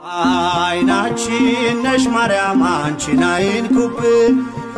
አይናችን ነሽ ማርያም አንቺን አይንኩብን፣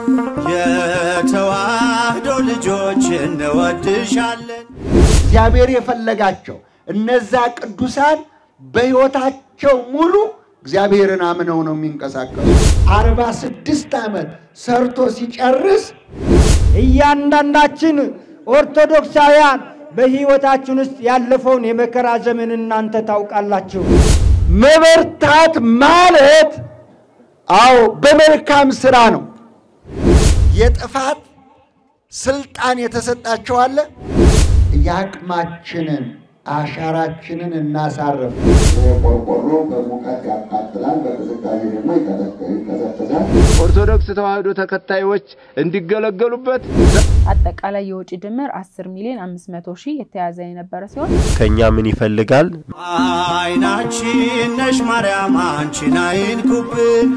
የተዋህዶ ልጆች እንወድሻለን። እግዚአብሔር የፈለጋቸው እነዛ ቅዱሳን በሕይወታቸው ሙሉ እግዚአብሔርን አምነው ነው የሚንቀሳቀሱ። አርባ ስድስት ዓመት ሰርቶ ሲጨርስ እያንዳንዳችን ኦርቶዶክሳውያን በሕይወታችን ውስጥ ያለፈውን የመከራ ዘመን እናንተ ታውቃላችሁ። መበርታት ማለት አዎ በመልካም ስራ ነው። የጥፋት ስልጣን የተሰጣቸው አለ። የአቅማችንን አሻራችንን እናሳርፍ። ቆርቆሮ በሙቀት ያቃጥላል፣ በቅዝቃዜ ደግሞ ይቀዘቅዛል። ኦርቶዶክስ ተዋሕዶ ተከታዮች እንዲገለገሉበት አጠቃላይ የወጪ ድምር 10 ሚሊዮን 500 ሺህ የተያዘ የነበረ ሲሆን ከኛ ምን ይፈልጋል? አይናችን ነሽ ማርያም አንቺን አይንኩብን፣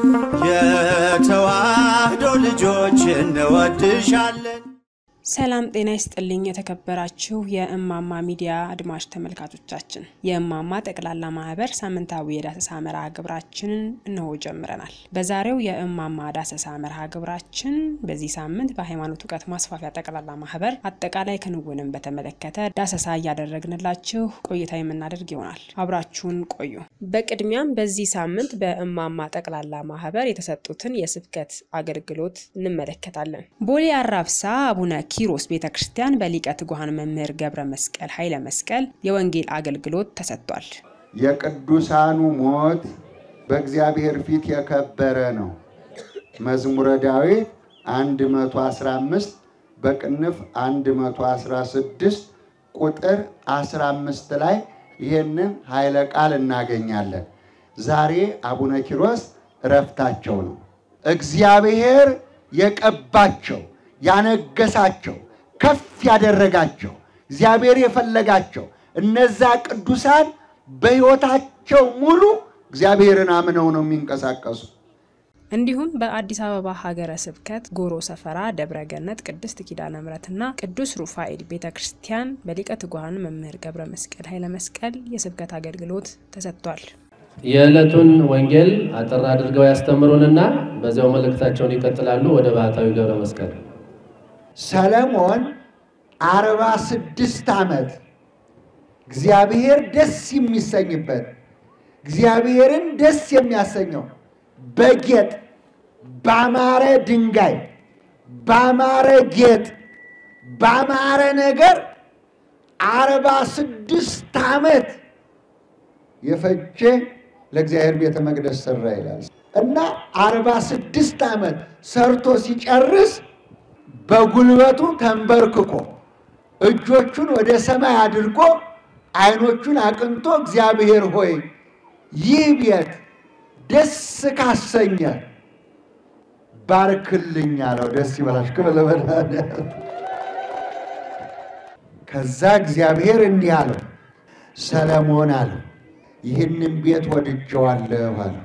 የተዋህዶ ልጆች እንወድሻለን። ሰላም ጤና ይስጥልኝ። የተከበራችሁ የእማማ ሚዲያ አድማጭ ተመልካቾቻችን የእማማ ጠቅላላ ማህበር ሳምንታዊ የዳሰሳ መርሃ ግብራችንን እነሆ ጀምረናል። በዛሬው የእማማ ዳሰሳ መርሃ ግብራችን በዚህ ሳምንት በሃይማኖት እውቀት ማስፋፊያ ጠቅላላ ማህበር አጠቃላይ ክንውንን በተመለከተ ዳሰሳ እያደረግንላችሁ ቆይታ የምናደርግ ይሆናል። አብራችሁን ቆዩ። በቅድሚያም በዚህ ሳምንት በእማማ ጠቅላላ ማህበር የተሰጡትን የስብከት አገልግሎት እንመለከታለን። ቦሌ አራብሳ አቡነ ኪሮስ ቤተ ክርስቲያን በሊቀ ትጉሃን መምህር ገብረ መስቀል ኃይለ መስቀል የወንጌል አገልግሎት ተሰጥቷል። የቅዱሳኑ ሞት በእግዚአብሔር ፊት የከበረ ነው። መዝሙረ ዳዊት 115 በቅንፍ 116 ቁጥር 15 ላይ ይህንን ኃይለ ቃል እናገኛለን። ዛሬ አቡነ ኪሮስ እረፍታቸው ነው። እግዚአብሔር የቀባቸው ያነገሳቸው ከፍ ያደረጋቸው እግዚአብሔር የፈለጋቸው እነዛ ቅዱሳን በሕይወታቸው ሙሉ እግዚአብሔርን አምነው ነው የሚንቀሳቀሱ። እንዲሁም በአዲስ አበባ ሀገረ ስብከት ጎሮ ሰፈራ ደብረ ገነት ቅድስት ኪዳነ ምሕረትና ቅዱስ ሩፋኤል ቤተ ክርስቲያን በሊቀ ትጉሃን መምህር ገብረ መስቀል ኃይለ መስቀል የስብከት አገልግሎት ተሰጥቷል። የዕለቱን ወንጌል አጠር አድርገው ያስተምሩንና በዚያው መልእክታቸውን ይቀጥላሉ። ወደ ባህታዊ ገብረ መስቀል ሰለሞን አርባ ስድስት ዓመት እግዚአብሔር ደስ የሚሰኝበት እግዚአብሔርን ደስ የሚያሰኘው በጌጥ ባማረ ድንጋይ ባማረ ጌጥ ባማረ ነገር አርባ ስድስት ዓመት የፈጀ ለእግዚአብሔር ቤተ መቅደስ ሰራ ይላል እና አርባ ስድስት ዓመት ሰርቶ ሲጨርስ በጉልበቱ ተንበርክኮ እጆቹን ወደ ሰማይ አድርጎ ዓይኖቹን አቅንቶ እግዚአብሔር ሆይ ይህ ቤት ደስ ካሰኘ ባርክልኝ አለው። ደስ ይበላሽ ክብር ለመድኃኒዓለም። ከዛ እግዚአብሔር እንዲህ አለው፣ ሰለሞን አለው ይህንን ቤት ወድጀዋለሁ አለው፣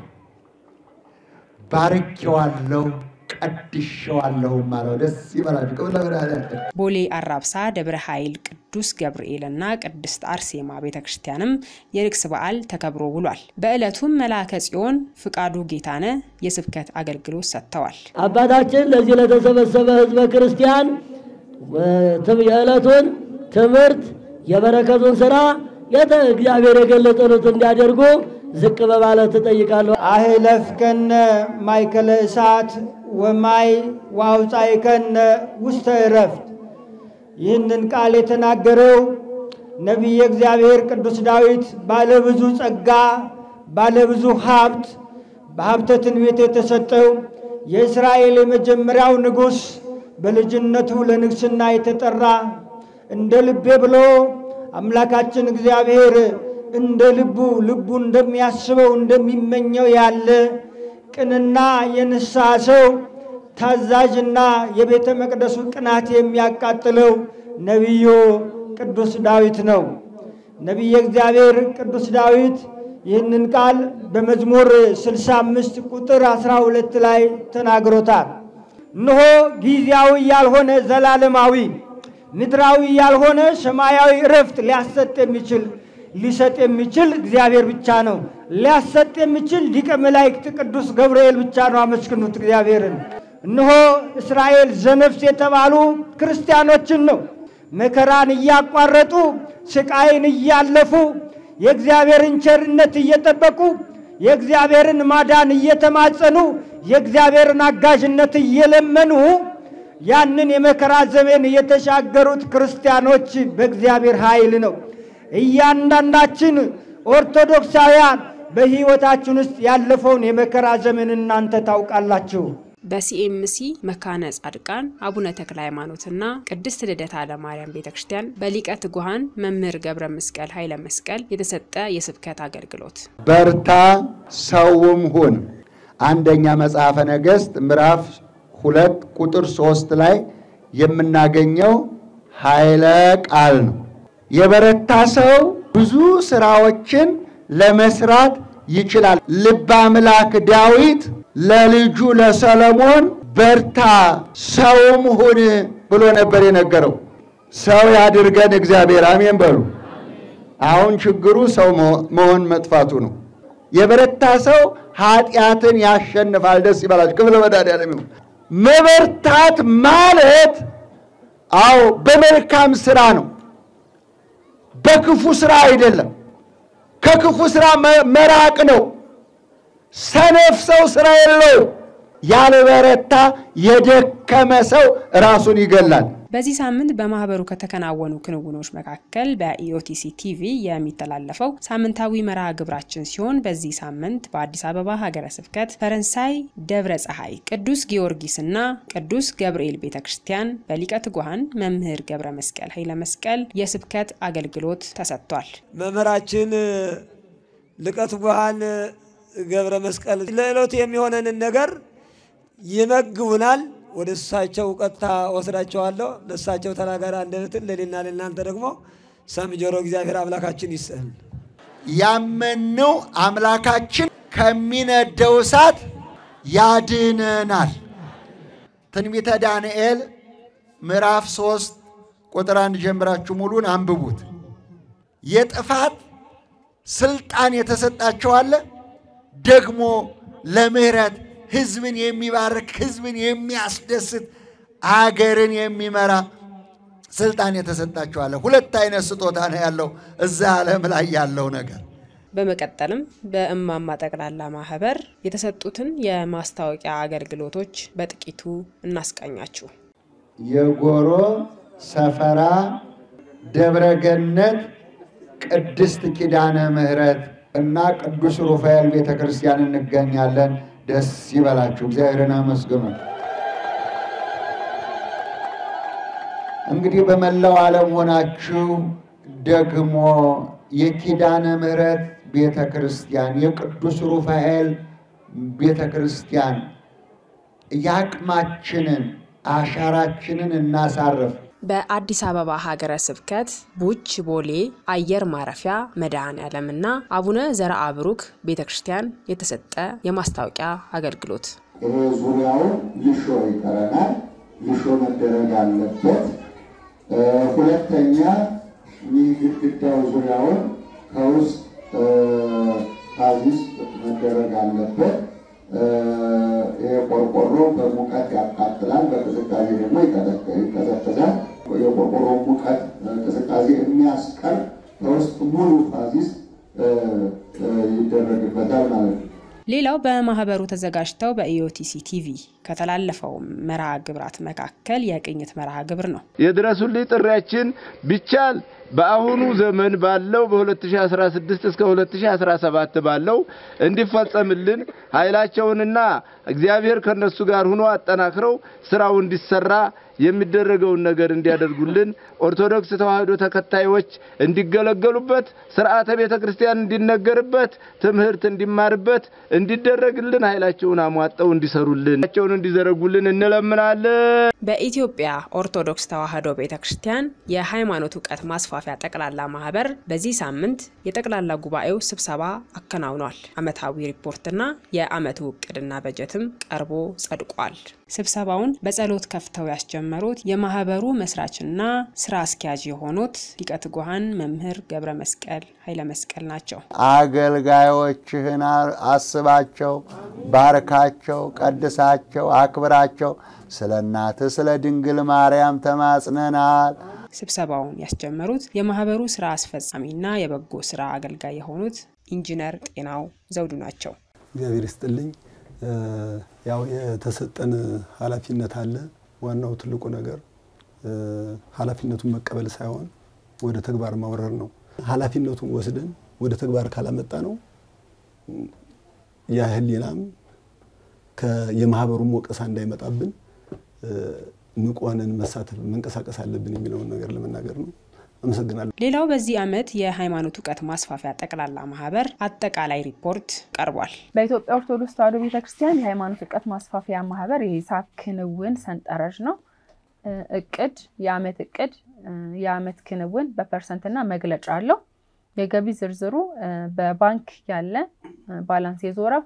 ባርኬዋለሁ ቀድሼዋለሁም አለው። ደስ ይበላችሁ ክብር ለመድኃኒዓለም። ቦሌ አራብሳ ደብረ ኃይል ቅዱስ ገብርኤልና ቅድስት አርሴማ ቤተ ክርስቲያንም የንግስ በዓል ተከብሮ ውሏል። በዕለቱም መልአከ ጽዮን ፍቃዱ ጌታነ የስብከት አገልግሎት ሰጥተዋል። አባታችን ለዚህ ለተሰበሰበ ሕዝበ ክርስቲያን የዕለቱን ትምህርት የበረከቱን ስራ እግዚአብሔር የገለጸሉት እንዲያደርጉ ዝቅ በማለት እጠይቃለሁ። አህለፍከነ ማእከለ እሳት ወማይ ወአውፃእከነ ውስተ ዕረፍት። ይህንን ቃል የተናገረው ነቢየ እግዚአብሔር ቅዱስ ዳዊት ባለብዙ ጸጋ ባለብዙ ሀብት በሀብተ ትንቢት የተሰጠው የእስራኤል የመጀመሪያው ንጉሥ በልጅነቱ ለንግስና የተጠራ እንደ ልቤ ብሎ አምላካችን እግዚአብሔር እንደ ልቡ ልቡ እንደሚያስበው እንደሚመኘው ያለ ቅንና የንስሐ ሰው ታዛዥና የቤተ መቅደሱ ቅናት የሚያቃጥለው ነቢዩ ቅዱስ ዳዊት ነው። ነቢየ እግዚአብሔር ቅዱስ ዳዊት ይህንን ቃል በመዝሙር 65 ቁጥር 12 ላይ ተናግሮታል። እነሆ ጊዜያዊ ያልሆነ ዘላለማዊ ምድራዊ ያልሆነ ሰማያዊ እረፍት ሊያሰጥ የሚችል ሊሰጥ የሚችል እግዚአብሔር ብቻ ነው። ሊያሰጥ የሚችል ሊቀ መላእክት ቅዱስ ገብርኤል ብቻ ነው። አመስግኑት እግዚአብሔርን። እነሆ እስራኤል ዘነፍስ የተባሉ ክርስቲያኖችን ነው መከራን እያቋረጡ ስቃይን እያለፉ የእግዚአብሔርን ቸርነት እየጠበቁ የእግዚአብሔርን ማዳን እየተማጸኑ የእግዚአብሔርን አጋዥነት እየለመኑ ያንን የመከራ ዘመን የተሻገሩት ክርስቲያኖች በእግዚአብሔር ኃይል ነው። እያንዳንዳችን ኦርቶዶክሳውያን በሕይወታችን ውስጥ ያለፈውን የመከራ ዘመን እናንተ ታውቃላችሁ። በሲኤምሲ መካነ ጻድቃን አቡነ ተክለ ሃይማኖትና ቅድስት ልደታ ለማርያም ቤተ ክርስቲያን በሊቀ ትጉሃን መምህር ገብረ መስቀል ኃይለ መስቀል የተሰጠ የስብከት አገልግሎት። በርታ ሰውም ሁን። አንደኛ መጽሐፈ ነገሥት ምዕራፍ ሁለት ቁጥር ሶስት ላይ የምናገኘው ኃይለ ቃል ነው። የበረታ ሰው ብዙ ስራዎችን ለመስራት ይችላል። ልበ አምላክ ዳዊት ለልጁ ለሰለሞን በርታ ሰውም ሁን ብሎ ነበር የነገረው። ሰው ያድርገን እግዚአብሔር፣ አሜን በሉ። አሁን ችግሩ ሰው መሆን መጥፋቱ ነው። የበረታ ሰው ኃጢአትን ያሸንፋል። ደስ ይበላችሁ። ክብረ መድኃኒዓለም ይሁን። መበርታት ማለት አዎ በመልካም ስራ ነው፣ በክፉ ስራ አይደለም። ከክፉ ስራ መራቅ ነው። ሰነፍ ሰው ስራ የለው። ያልበረታ የደከመ ሰው ራሱን ይገላል። በዚህ ሳምንት በማህበሩ ከተከናወኑ ክንውኖች መካከል በኢኦቲሲ ቲቪ የሚተላለፈው ሳምንታዊ መርሃ ግብራችን ሲሆን በዚህ ሳምንት በአዲስ አበባ ሀገረ ስብከት ፈረንሳይ ደብረ ፀሐይ ቅዱስ ጊዮርጊስና ቅዱስ ገብርኤል ቤተ ክርስቲያን በሊቀ ትጉሃን መምህር ገብረ መስቀል ኃይለ መስቀል የስብከት አገልግሎት ተሰጥቷል። መምህራችን ሊቀ ትጉሃን ገብረ መስቀል ለዕለቱ የሚሆነንን ነገር ይመግቡናል። ወደ እሳቸው ቀጥታ ወስዳቸዋለሁ። ለእሳቸው ተናጋሪ አንደበትን ለሌና ለእናንተ ደግሞ ሰሚ ጆሮ እግዚአብሔር አምላካችን ይስጠን። ያመንነው አምላካችን ከሚነደው እሳት ያድነናል። ትንቢተ ዳንኤል ምዕራፍ ሶስት ቁጥር አንድ ጀምራችሁ ሙሉን አንብቡት። የጥፋት ስልጣን የተሰጣቸው አለ ደግሞ ለምህረት ህዝብን የሚባርክ ህዝብን የሚያስደስት አገርን የሚመራ ስልጣን የተሰጣቸው አለ። ሁለት አይነት ስጦታ ነው ያለው እዛ ዓለም ላይ ያለው ነገር። በመቀጠልም በእማማ ጠቅላላ ማህበር የተሰጡትን የማስታወቂያ አገልግሎቶች በጥቂቱ እናስቃኛችሁ። የጎሮ ሰፈራ ደብረገነት ቅድስት ኪዳነ ምህረት እና ቅዱስ ሩፋኤል ቤተ ክርስቲያን እንገኛለን። ደስ ይበላችሁ፣ እግዚአብሔርን አመስግኑ። እንግዲህ በመላው ዓለም ሆናችሁ ደግሞ የኪዳነ ምህረት ቤተ ክርስቲያን የቅዱስ ሩፋኤል ቤተ ክርስቲያን የአቅማችንን አሻራችንን እናሳርፍ። በአዲስ አበባ ሀገረ ስብከት ቡች ቦሌ አየር ማረፊያ መድኃኔ ዓለምና አቡነ ዘርአ ብሩክ ቤተ ክርስቲያን የተሰጠ የማስታወቂያ አገልግሎት። ይሄ ዙሪያውን ልሾ ይቀረናል። ልሾ መደረግ አለበት። ሁለተኛ ይህ ግድግዳው ዙሪያውን ከውስጥ ታዚስ መደረግ አለበት። ይሄ ቆርቆሮ በሙቀት ያቃጥላል፣ በቅዝቃዜ ደግሞ ይቀዘቅዛል። የቆርቆሮ ሙቀት ቅዝቃዜ የሚያስቀር ከውስጥ ሙሉ ፋዚስ ይደረግበታል ማለት ነው። ሌላው በማህበሩ ተዘጋጅተው በኢኦቲሲ ቲቪ ከተላለፈው መርሃ ግብራት መካከል የቅኝት መርሃ ግብር ነው። የድረሱልኝ ጥሪያችን ቢቻል በአሁኑ ዘመን ባለው በ2016 እስከ 2017 ባለው እንዲፈጸምልን ኃይላቸውንና እግዚአብሔር ከነሱ ጋር ሆኖ አጠናክረው ስራው እንዲሰራ የሚደረገውን ነገር እንዲያደርጉልን ኦርቶዶክስ ተዋሕዶ ተከታዮች እንዲገለገሉበት ስርዓተ ቤተ ክርስቲያን እንዲነገርበት ትምህርት እንዲማርበት እንዲደረግልን ኃይላቸውን አሟጠው እንዲሰሩልን ቸውን እንዲዘረጉልን እንለምናለን። በኢትዮጵያ ኦርቶዶክስ ተዋሕዶ ቤተ ክርስቲያን የሃይማኖት እውቀት ማስፋፊያ ጠቅላላ ማህበር በዚህ ሳምንት የጠቅላላ ጉባኤው ስብሰባ አከናውኗል። ዓመታዊ ሪፖርትና የዓመቱ እቅድና በጀትም ቀርቦ ጸድቋል። ስብሰባውን በጸሎት ከፍተው ያስጀመሩ ያስጀመሩት የማህበሩ መስራችና ስራ አስኪያጅ የሆኑት ሊቀ ትጉሃን መምህር ገብረ መስቀል ኃይለ መስቀል ናቸው። አገልጋዮችህን አስባቸው፣ ባርካቸው፣ ቀድሳቸው፣ አክብራቸው። ስለ እናትህ ስለ ድንግል ማርያም ተማጽነናል። ስብሰባውን ያስጀመሩት የማህበሩ ስራ አስፈጻሚና የበጎ ስራ አገልጋይ የሆኑት ኢንጂነር ጤናው ዘውዱ ናቸው። እግዚአብሔር ይስጥልኝ። ያው የተሰጠን ኃላፊነት አለ። ዋናው ትልቁ ነገር ኃላፊነቱን መቀበል ሳይሆን ወደ ተግባር ማውረር ነው። ኃላፊነቱን ወስደን ወደ ተግባር ካላመጣ ነው ያ ህሊናም የማህበሩም ወቀሳ እንዳይመጣብን ንቁ ሆነን መሳተፍ መንቀሳቀስ አለብን የሚለውን ነገር ለመናገር ነው። አመሰግናለሁ። ሌላው በዚህ ዓመት የሃይማኖት እውቀት ማስፋፊያ ጠቅላላ ማህበር አጠቃላይ ሪፖርት ቀርቧል። በኢትዮጵያ ኦርቶዶክስ ተዋሕዶ ቤተክርስቲያን የሃይማኖት እውቀት ማስፋፊያ ማህበር የሂሳብ ክንውን ሰንጠረዥ ነው። እቅድ፣ የአመት እቅድ፣ የአመት ክንውን በፐርሰንትና መግለጫ አለው። የገቢ ዝርዝሩ በባንክ ያለ ባላንስ የዞረ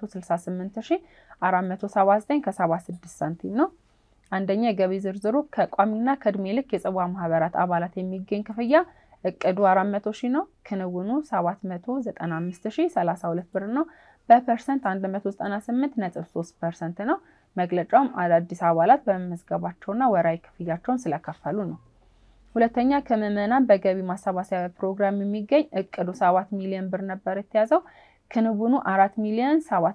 268479 ከ76 ሳንቲም ነው። አንደኛ የገቢ ዝርዝሩ ከቋሚና ከእድሜ ልክ የጽዋ ማህበራት አባላት የሚገኝ ክፍያ እቅዱ 400 ሺህ ነው። ክንውኑ 795 ሺህ 32 ብር ነው። በፐርሰንት 198 ነጥብ 3 ፐርሰንት ነው። መግለጫውም አዳዲስ አባላት በመመዝገባቸውና ወራዊ ክፍያቸውን ስለከፈሉ ነው። ሁለተኛ ከምዕመናን በገቢ ማሰባሰቢያ ፕሮግራም የሚገኝ እቅዱ 7 ሚሊዮን ብር ነበር የተያዘው። ክንውኑ 4 ሚሊዮን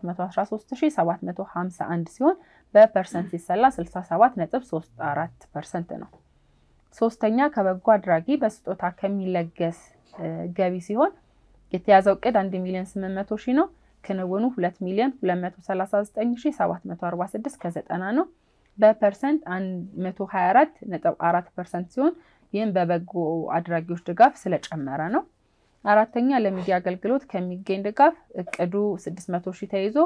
713751 ሲሆን በፐርሰንት ሲሰላ 67.34 ፐርሰንት ነው። ሶስተኛ ከበጎ አድራጊ በስጦታ ከሚለገስ ገቢ ሲሆን የተያዘው እቅድ 1 ሚሊዮን 800 ሺህ ነው። ክንውኑ 2 ሚሊዮን 239746 ከ90 ነው። በፐርሰንት 124.4 ፐርሰንት ሲሆን ይህም በበጎ አድራጊዎች ድጋፍ ስለጨመረ ነው። አራተኛ ለሚዲያ አገልግሎት ከሚገኝ ድጋፍ እቅዱ 600 ሺህ ተይዞ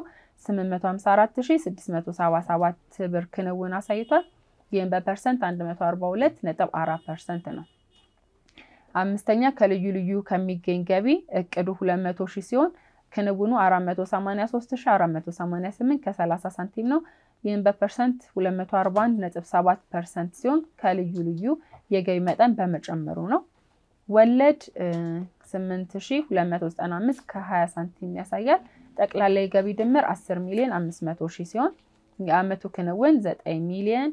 854677 ብር ክንውን አሳይቷል። ይህም በፐርሰንት 142.4 ፐርሰንት ነው። አምስተኛ ከልዩ ልዩ ከሚገኝ ገቢ እቅዱ 200 ሺህ ሲሆን ክንውኑ 483488 ከ30 ሳንቲም ነው። ይህም በፐርሰንት 241.7 ፐርሰንት ሲሆን ከልዩ ልዩ የገቢ መጠን በመጨመሩ ነው። ወለድ 8295 ከ20 ሳንቲም ያሳያል። ጠቅላላ የገቢ ድምር 10 ሚሊዮን 500 ሺህ ሲሆን የአመቱ ክንውን 9 ሚሊዮን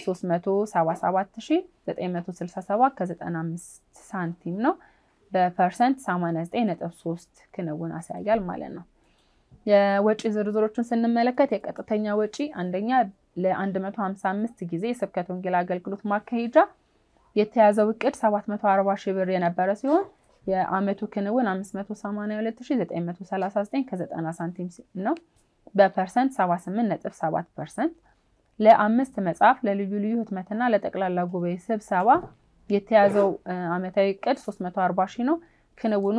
377967 ከ95 ሳንቲም ነው። በፐርሰንት 89.3 ክንውን ያሳያል ማለት ነው። የወጪ ዝርዝሮችን ስንመለከት የቀጥተኛ ወጪ አንደኛ ለ155 ጊዜ የስብከት ወንጌል አገልግሎት ማካሄጃ የተያዘው እቅድ 740 ሺህ ብር የነበረ ሲሆን የአመቱ ክንውን 582939 ከ90 ሳንቲም ነው። በፐርሰንት 78.7 ፐርሰንት። ለአምስት መጽሐፍ ለልዩ ልዩ ህትመትና ለጠቅላላ ጉባኤ ስብሰባ የተያዘው አመታዊ እቅድ 340 ሺህ ነው። ክንውኑ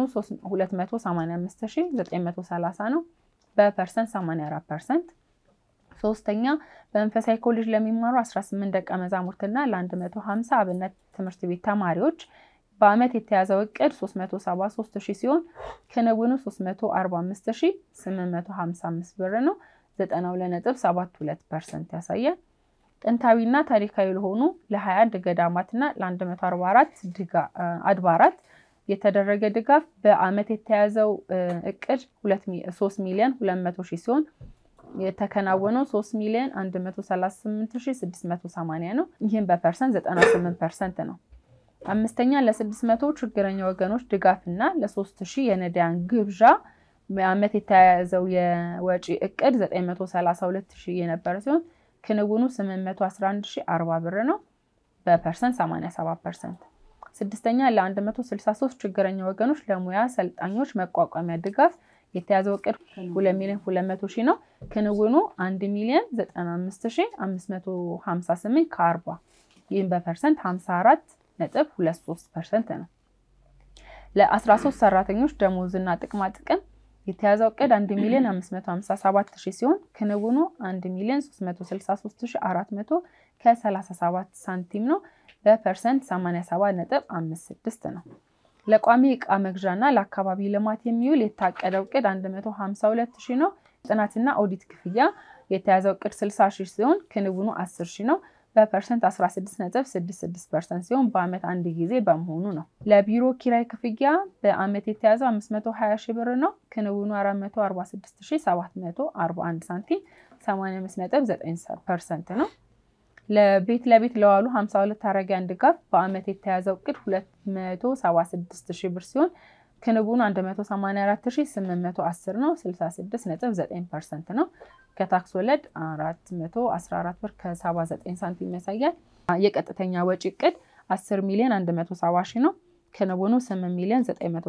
285930 ነው። በፐርሰንት 84 ፐርሰንት። ሶስተኛ በመንፈሳዊ ኮሌጅ ለሚማሩ 18 ደቀ መዛሙርትና ለ150 አብነት ትምህርት ቤት ተማሪዎች በአመት የተያዘው እቅድ 373 ሺህ ሲሆን ክንውኑ 345855 ብር ነው። 92.72 ፐርሰንት ያሳያል። ጥንታዊና ታሪካዊ ለሆኑ ለ21 ገዳማትና ለ144 አድባራት የተደረገ ድጋፍ በአመት የተያዘው እቅድ 3 ሚሊዮን 200 ሺህ ሲሆን የተከናወነው 3 ሚሊዮን 138680 ነው። ይህም በፐርሰንት 98 ፐርሰንት ነው። አምስተኛ ለ600 ችግረኛ ወገኖች ድጋፍና ለ3000 የነዳያን ግብዣ በአመት የተያያዘው የወጪ እቅድ 932000 የነበረ ሲሆን ክንውኑ 811040 ብር ነው። በፐርሰንት 87 ፐርሰንት። ስድስተኛ ለ163 ችግረኛ ወገኖች ለሙያ ሰልጣኞች መቋቋሚያ ድጋፍ የተያዘው እቅድ 2 ሚሊዮን 200 ሺህ ነው። ክንውኑ 1 ሚሊዮን 95558 ከ40 ይህም በፐርሰንት 54 ነጥብ 23 ፐርሰንት ነው። ለ13 ሰራተኞች ደሞዝና ጥቅማ ጥቅም የተያዘው እቅድ 1 ሚሊዮን 557 ሺህ ሲሆን ክንውኑ 1 ሚሊዮን 363400 ከ37 ሳንቲም ነው። በፐርሰንት 87 ነጥብ 56 ነው። ለቋሚ እቃ መግዣና ለአካባቢ ልማት የሚውል የታቀደው እቅድ 152 ሺህ ነው። ጥናትና ኦዲት ክፍያ የተያዘው እቅድ 60 ሺህ ሲሆን ክንውኑ 10 ሺህ ነው። በፐርሰንት 16.66 ፐርሰንት ሲሆን በአመት አንድ ጊዜ በመሆኑ ነው። ለቢሮ ኪራይ ክፍያ በአመት የተያዘው 520 ሺህ ብር ነው። ክንውኑ 446741 ሳንቲም 85.9 ፐርሰንት ነው። ለቤት ለቤት ለዋሉ 52 አረጋውያን ድጋፍ በአመት የተያዘው እቅድ 276 ሺህ ብር ሲሆን ክንውኑ 184810 ነው። 66.9 ፐርሰንት ነው። ከታክስ ወለድ 414 ብር ከ79 ሳንቲም ያሳያል። የቀጥተኛ ወጪ እቅድ 10 ሚሊዮን 170 ሺህ ነው። ክንውኑ 8 ሚሊዮን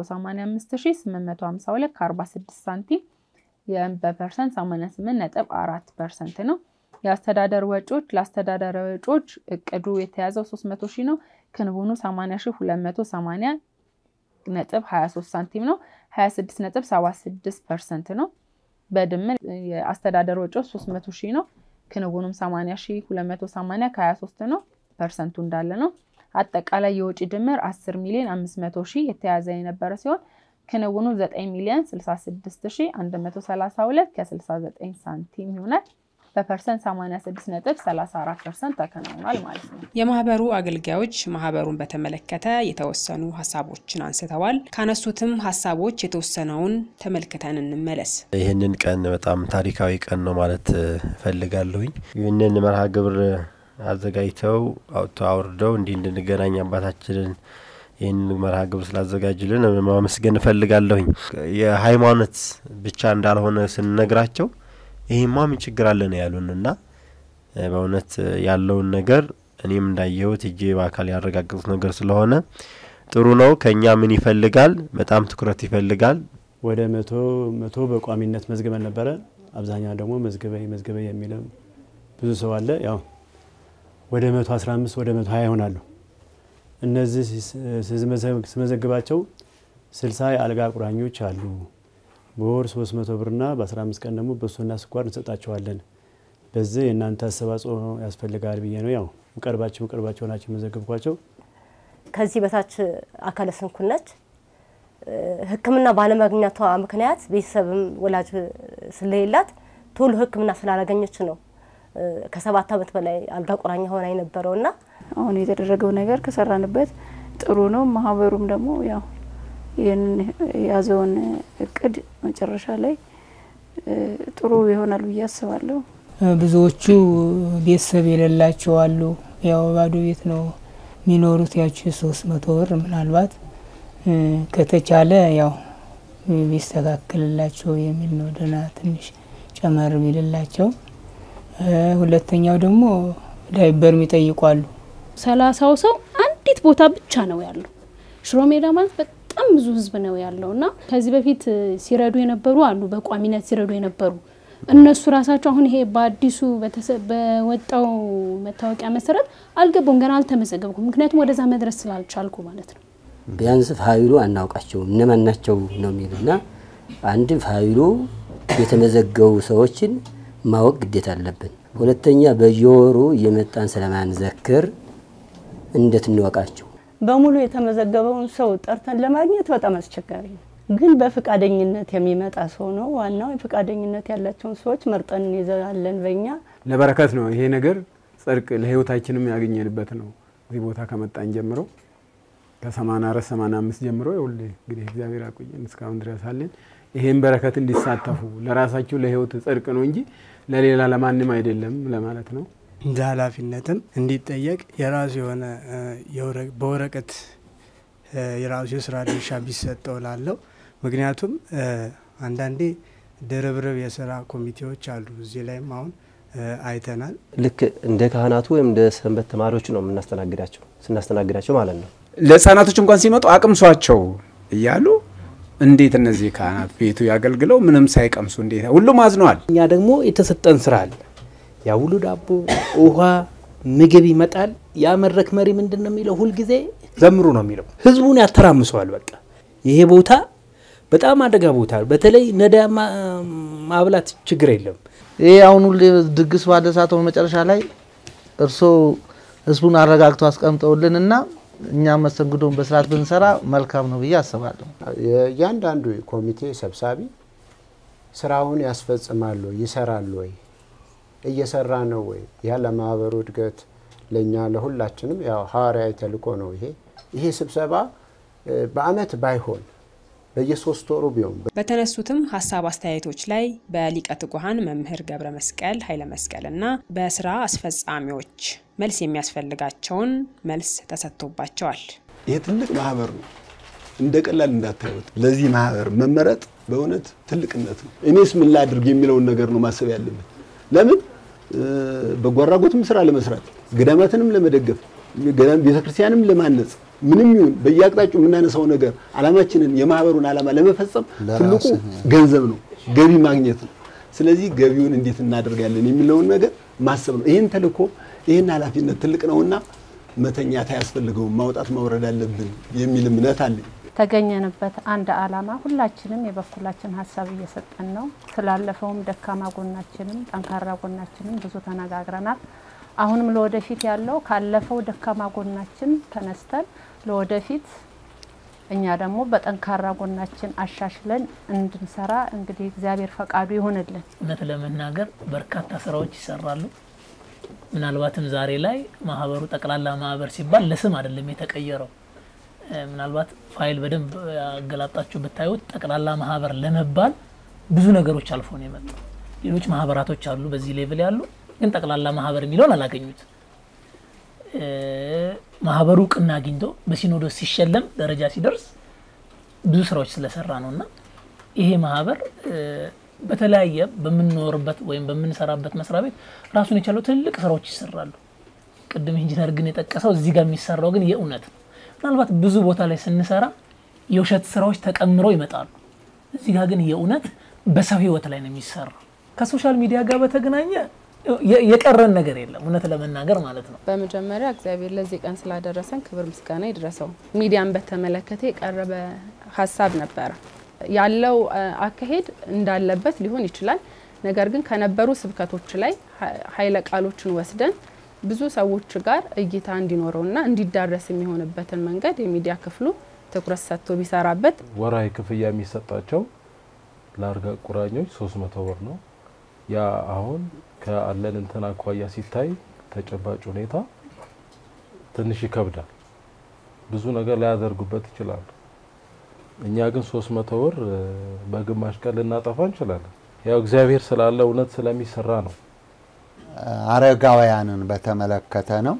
985852 ከ46 ሳንቲም በፐርሰንት 88.4 ፐርሰንት ነው። የአስተዳደር ወጪዎች ለአስተዳደር ወጪዎች እቅዱ የተያዘው 300 ሺህ ነው። ክንውኑ 80 ሺህ 280 ነጥብ 23 ሳንቲም ነው። 26 ነጥብ 76 ፐርሰንት ነው። በድምር የአስተዳደር ወጪዎች 300 ሺህ ነው። ክንውኑም 80 ሺህ 280 ከ23 ነው። ፐርሰንቱ እንዳለ ነው። አጠቃላይ የወጪ ድምር 10 ሚሊዮን 500 ሺህ የተያዘ የነበረ ሲሆን ክንውኑ 9 ሚሊዮን 66 ሺህ 132 ከ69 ሳንቲም ይሆናል። በፐርሰንት 86.34 ፐርሰንት ተከናውኗል ማለት ነው። የማህበሩ አገልጋዮች ማህበሩን በተመለከተ የተወሰኑ ሀሳቦችን አንስተዋል። ካነሱትም ሀሳቦች የተወሰነውን ተመልክተን እንመለስ። ይህንን ቀን በጣም ታሪካዊ ቀን ነው ማለት እፈልጋለሁኝ። ይህንን መርሃ ግብር አዘጋጅተው አውጥተው አውርደው እንዲህ እንድንገናኝ አባታችንን ይህን መርሃ ግብር ስላዘጋጁልን ማመስገን እፈልጋለሁኝ። የሃይማኖት ብቻ እንዳልሆነ ስንነግራቸው ይሄማ ምን ችግር አለ ነው ያሉን እና በእውነት ያለውን ነገር እኔም እንዳየሁት እጄ በአካል ያረጋገጡት ነገር ስለሆነ ጥሩ ነው። ከኛ ምን ይፈልጋል? በጣም ትኩረት ይፈልጋል። ወደ መቶ መቶ በቋሚነት መዝግበን ነበረ። አብዛኛው ደግሞ መዝግበኝ መዝግበኝ የሚልም ብዙ ሰው አለ። ያው ወደ መቶ አስራ አምስት ወደ መቶ ሀያ ይሆናሉ። እነዚህ ስመዘግባቸው ስልሳ የአልጋ ቁራኞች አሉ። በወር 300 ብርና በ15 ቀን ደግሞ በሶና ስኳር እንሰጣቸዋለን። በዚህ የእናንተ አስተዋጽኦ ያስፈልጋል ብዬ ነው። ያው ምቀርባቸው ምቀርባቸው ናቸው የመዘገብኳቸው። ከዚህ በታች አካለ ስንኩል ነች። ሕክምና ባለማግኘቷ ምክንያት ቤተሰብም ወላጅ ስለሌላት ቶሎ ሕክምና ስላላገኘች ነው ከሰባት ዓመት በላይ አልጋ ቁራኛ ሆና የነበረው እና አሁን የተደረገው ነገር ከሰራንበት ጥሩ ነው። ማህበሩም ደግሞ ያው ይህን የያዘውን እቅድ መጨረሻ ላይ ጥሩ ይሆናል ብዬ አስባለሁ። ብዙዎቹ ቤተሰብ የሌላቸው አሉ። ያው ባዶ ቤት ነው የሚኖሩት። ያቺ ሶስት መቶ ብር ምናልባት ከተቻለ ያው ቢስተካከልላቸው የሚል ነው። ደህና ትንሽ ጨመር ቢልላቸው። ሁለተኛው ደግሞ ዳይበር የሚጠይቁ አሉ። ሰላሳው ሰው አንዲት ቦታ ብቻ ነው ያለው። ሽሮ ሜዳ ማለት በጣም ብዙ ህዝብ ነው ያለው እና ከዚህ በፊት ሲረዱ የነበሩ አሉ፣ በቋሚነት ሲረዱ የነበሩ እነሱ ራሳቸው አሁን ይሄ በአዲሱ በወጣው መታወቂያ መሰረት አልገቡም፣ ገና አልተመዘገብኩም። ምክንያቱም ወደዛ መድረስ ስላልቻልኩ ማለት ነው። ቢያንስ ፋይሉ አናውቃቸውም እነማን ናቸው ነው የሚሉና አንድ ፋይሉ የተመዘገቡ ሰዎችን ማወቅ ግዴታ አለብን። ሁለተኛ በየወሩ እየመጣን ስለማንዘክር እንዴት እንወቃቸው? በሙሉ የተመዘገበውን ሰው ጠርተን ለማግኘት በጣም አስቸጋሪ ነው። ግን በፍቃደኝነት የሚመጣ ሰው ነው ዋናው። የፍቃደኝነት ያላቸውን ሰዎች መርጠን እንይዛለን። በእኛ ለበረከት ነው ይሄ ነገር ጽድቅ ለህይወታችንም ያገኘንበት ነው። እዚህ ቦታ ከመጣን ጀምሮ ከሰማንያ አራት ሰማንያ አምስት ጀምሮ ይኸውልህ እንግዲህ እግዚአብሔር አቆየን እስካሁን ድረስ አለን። ይሄን በረከት እንዲሳተፉ ለራሳችሁ ለህይወት ጽድቅ ነው እንጂ ለሌላ ለማንም አይደለም ለማለት ነው። እንደ ኃላፊነትም እንዲጠየቅ የራሱ የሆነ በወረቀት የራሱ የስራ ድርሻ ቢሰጠው ላለው ምክንያቱም አንዳንዴ ድርብርብ የስራ ኮሚቴዎች አሉ። እዚህ ላይም አሁን አይተናል። ልክ እንደ ካህናቱ ወይም እንደ ሰንበት ተማሪዎቹ ነው የምናስተናግዳቸው ስናስተናግዳቸው ማለት ነው። ለህፃናቶች እንኳን ሲመጡ አቅምሷቸው እያሉ እንዴት እነዚህ ካህናት ቤቱ ያገልግለው ምንም ሳይቀምሱ እንዴት ሁሉም አዝነዋል። እኛ ደግሞ የተሰጠን ስራ አለ። ያ ሁሉ ዳቦ፣ ውሃ፣ ምግብ ይመጣል። ያ መድረክ መሪ ምንድን ነው የሚለው? ሁልጊዜ ዘምሩ ነው የሚለው። ህዝቡን ያተራምሰዋል። በቃ ይሄ ቦታ በጣም አደጋ ቦታ፣ በተለይ ነዳያ ማብላት ችግር የለም። ይሄ አሁን ሁሌ ድግስ ባለ ሰዓት መጨረሻ ላይ እርሶ ህዝቡን አረጋግተው አስቀምጠውልንና እኛ መስተንግዶን በስርዓት ብንሰራ መልካም ነው ብዬ አስባለሁ። የእያንዳንዱ ኮሚቴ ሰብሳቢ ስራውን ያስፈጽማሉ፣ ይሰራሉ ወይ እየሰራ ነው ወይ? ያ ለማህበሩ እድገት ለእኛ ለሁላችንም ያው ሐዋርያዊ ተልእኮ ነው ይሄ ይሄ ስብሰባ በአመት ባይሆን በየሶስት ወሩ ቢሆን በተነሱትም ሀሳብ አስተያየቶች ላይ በሊቀ ትጉሃን መምህር ገብረ መስቀል ኃይለ መስቀል እና በስራ አስፈጻሚዎች መልስ የሚያስፈልጋቸውን መልስ ተሰጥቶባቸዋል። ይሄ ትልቅ ማህበር ነው፣ እንደ ቀላል እንዳታዩት። ለዚህ ማህበር መመረጥ በእውነት ትልቅነት ነው። እኔስ ምን ላድርግ የሚለውን ነገር ነው ማሰብ ያለብን። ለምን በጎ አድራጎትም ስራ ለመስራት ገዳማትንም ለመደገፍ ቤተክርስቲያንም ለማነጽ ምንም ይሁን በየአቅጣጫው የምናነሳው ነገር አላማችንን የማህበሩን አላማ ለመፈጸም ትልቁ ገንዘብ ነው፣ ገቢ ማግኘት ነው። ስለዚህ ገቢውን እንዴት እናደርጋለን የሚለውን ነገር ማሰብ ነው። ይህን ተልእኮ ይህን ኃላፊነት ትልቅ ነውና መተኛት አያስፈልገውም፣ ማውጣት ማውረድ አለብን የሚል እምነት አለኝ። ተገኘንበት አንድ አላማ ሁላችንም የበኩላችን ሀሳብ እየሰጠን ነው። ስላለፈውም ደካማ ጎናችንም ጠንካራ ጎናችንም ብዙ ተነጋግረናል። አሁንም ለወደፊት ያለው ካለፈው ደካማ ጎናችን ተነስተን ለወደፊት እኛ ደግሞ በጠንካራ ጎናችን አሻሽለን እንድንሰራ እንግዲህ እግዚአብሔር ፈቃዱ ይሆንልን። እውነት ለመናገር በርካታ ስራዎች ይሰራሉ። ምናልባትም ዛሬ ላይ ማህበሩ ጠቅላላ ማህበር ሲባል ለስም አይደለም የተቀየረው። ምናልባት ፋይል በደንብ ያገላጣችሁ ብታዩት ጠቅላላ ማህበር ለመባል ብዙ ነገሮች አልፎ ነው የመጣው። ሌሎች ማህበራቶች አሉ በዚህ ሌቭል ያሉ፣ ግን ጠቅላላ ማህበር የሚለውን አላገኙት። ማህበሩ እውቅና አግኝቶ በሲኖዶስ ሲሸለም ደረጃ ሲደርስ ብዙ ስራዎች ስለሰራ ነው እና ይሄ ማህበር በተለያየ በምንኖርበት ወይም በምንሰራበት መስሪያ ቤት ራሱን የቻለው ትልልቅ ስራዎች ይሰራሉ። ቅድም ኢንጂነር ግን የጠቀሰው እዚህ ጋር የሚሰራው ግን የእውነት ነው። ምናልባት ብዙ ቦታ ላይ ስንሰራ የውሸት ስራዎች ተቀምረው ይመጣሉ። እዚህ ጋር ግን የእውነት በሰው ህይወት ላይ ነው የሚሰራው። ከሶሻል ሚዲያ ጋር በተገናኘ የቀረን ነገር የለም፣ እውነት ለመናገር ማለት ነው። በመጀመሪያ እግዚአብሔር ለዚህ ቀን ስላደረሰን ክብር ምስጋና ይድረሰው። ሚዲያን በተመለከተ የቀረበ ሀሳብ ነበረ። ያለው አካሄድ እንዳለበት ሊሆን ይችላል። ነገር ግን ከነበሩ ስብከቶች ላይ ኃይለ ቃሎችን ወስደን ብዙ ሰዎች ጋር እይታ እንዲኖረውና እንዲዳረስ የሚሆንበትን መንገድ የሚዲያ ክፍሉ ትኩረት ሰጥቶ ቢሰራበት። ወራዊ ክፍያ የሚሰጣቸው ለአልጋ ቁራኞች ሶስት መቶ ብር ነው። ያ አሁን ከአለን እንትን አኳያ ሲታይ ተጨባጭ ሁኔታ ትንሽ ይከብዳል። ብዙ ነገር ላያደርጉበት ይችላሉ። እኛ ግን ሶስት መቶ ብር በግማሽ ቀን ልናጠፋ እንችላለን። ያው እግዚአብሔር ስላለ እውነት ስለሚሰራ ነው። አረጋውያንን በተመለከተ ነው።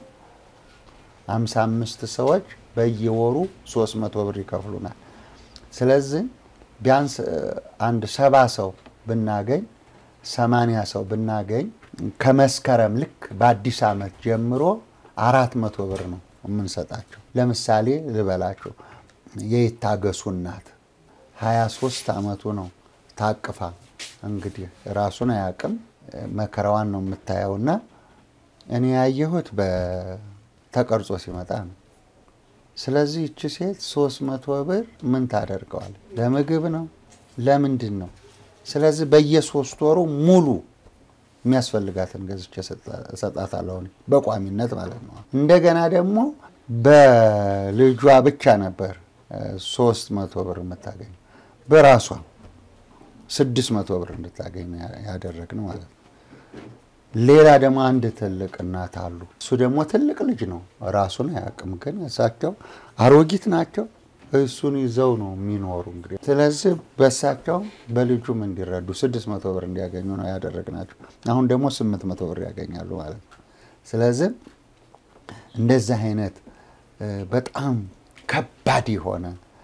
አምሳ አምስት ሰዎች በየወሩ ሶስት መቶ ብር ይከፍሉናል። ስለዚህ ቢያንስ አንድ ሰባ ሰው ብናገኝ ሰማንያ ሰው ብናገኝ ከመስከረም ልክ በአዲስ ዓመት ጀምሮ አራት መቶ ብር ነው የምንሰጣቸው። ለምሳሌ ልበላቸው የይታገሱ እናት ሀያ ሶስት አመቱ ነው ታቅፋ እንግዲህ ራሱን አያውቅም መከራዋን ነው የምታየውና እኔ ያየሁት በተቀርጾ ሲመጣ ነው። ስለዚህ እቺ ሴት ሶስት መቶ ብር ምን ታደርገዋል? ለምግብ ነው ለምንድን ነው? ስለዚህ በየሶስት ወሩ ሙሉ የሚያስፈልጋትን ገዝቼ እሰጣታለሁ በቋሚነት ማለት ነው። እንደገና ደግሞ በልጇ ብቻ ነበር ሶስት መቶ ብር የምታገኝ በራሷ ስድስት መቶ ብር እንድታገኝ ያደረግን ማለት ነው። ሌላ ደግሞ አንድ ትልቅ እናት አሉ። እሱ ደግሞ ትልቅ ልጅ ነው፣ ራሱን አያውቅም። ግን እሳቸው አሮጊት ናቸው። እሱን ይዘው ነው የሚኖሩ እንግዲህ። ስለዚህ በእሳቸው በልጁም እንዲረዱ ስድስት መቶ ብር እንዲያገኙ ነው ያደረግናቸው። አሁን ደግሞ ስምንት መቶ ብር ያገኛሉ ማለት ነው። ስለዚህ እንደዚህ አይነት በጣም ከባድ የሆነ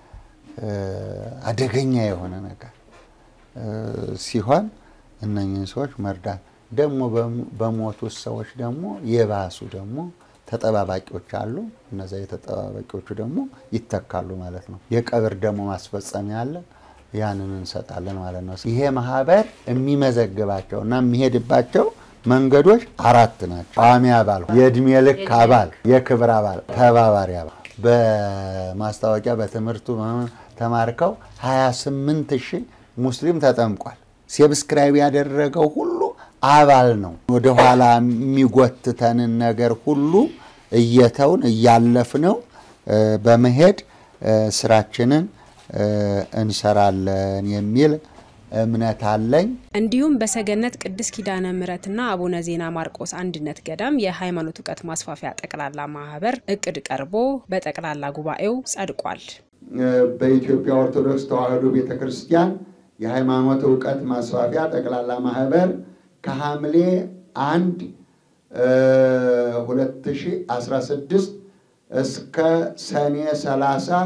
አደገኛ የሆነ ነገር ሲሆን እነኝህን ሰዎች መርዳት ደግሞ በሞቱት ሰዎች ደግሞ የባሱ ደግሞ ተጠባባቂዎች አሉ። እነዚ የተጠባባቂዎቹ ደግሞ ይተካሉ ማለት ነው። የቀብር ደግሞ ማስፈጸሚያ አለ። ያንን እንሰጣለን ማለት ነው። ይሄ ማህበር የሚመዘግባቸው እና የሚሄድባቸው መንገዶች አራት ናቸው። ቋሚ አባል፣ የእድሜ ልክ አባል፣ የክብር አባል፣ ተባባሪ አባል በማስታወቂያ በትምህርቱ ተማርከው 28 ሺህ ሙስሊም ተጠምቋል። ሴብስክራይብ ያደረገው ሁሉ አባል ነው። ወደኋላ የሚጎትተንን ነገር ሁሉ እየተውን እያለፍነው በመሄድ ስራችንን እንሰራለን የሚል እምነት አለኝ። እንዲሁም በሰገነት ቅድስት ኪዳነ ምሕረትና አቡነ ዜና ማርቆስ አንድነት ገዳም የሃይማኖት እውቀት ማስፋፊያ ጠቅላላ ማህበር እቅድ ቀርቦ በጠቅላላ ጉባኤው ጸድቋል። በኢትዮጵያ ኦርቶዶክስ ተዋሕዶ ቤተ ክርስቲያን የሃይማኖት እውቀት ማስፋፊያ ጠቅላላ ማህበር ከሐምሌ አንድ 2016 እስከ ሰኔ 30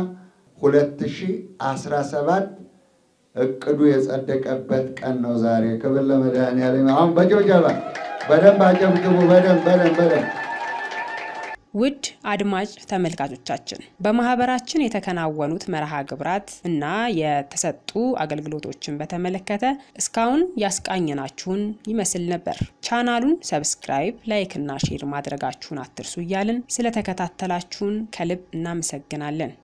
2017 እቅዱ የጸደቀበት ቀን ነው ዛሬ። ክብር ለመድኃኔዓለም። አሁን በጭብጨባ በደንብ አጨብጭቡ። በደንብ በደንብ በደንብ ውድ አድማጭ ተመልካቾቻችን በማህበራችን የተከናወኑት መርሃ ግብራት እና የተሰጡ አገልግሎቶችን በተመለከተ እስካሁን ያስቃኘናችሁን ይመስል ነበር። ቻናሉን ሰብስክራይብ፣ ላይክ እና ሼር ማድረጋችሁን አትርሱ እያልን ስለተከታተላችሁን ከልብ እናመሰግናለን።